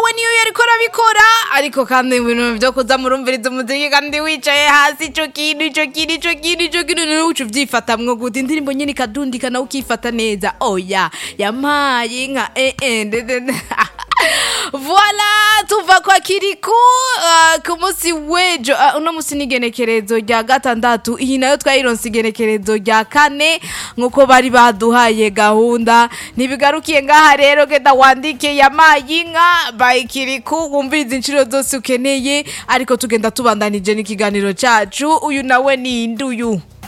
nawe niyo yariko arabikora ariko kandi ibintu vyo kuza murumviriza umuziki kandi wicaye hasi ico kintu ico kintu ico kintu ico kintu nawe uca uvyifatamwo gute indirimbo nyene ikadundika nawe ukifata neza oya yampaye inka eh eh ndende Voila tuva kwa kiriku uh, ku munsi w'ejo uh, uno munsi ni igenekerezo rya gatandatu iyi nayo twayironse igenekerezo rya kane nk'uko bari baduhaye gahunda ntibigarukiye ngaha rero genda wandike yamaye inka by kiriku wumviriza inshuro zose ukeneye ariko tugenda tubandanije n'ikiganiro cacu uyu nawe ni induyu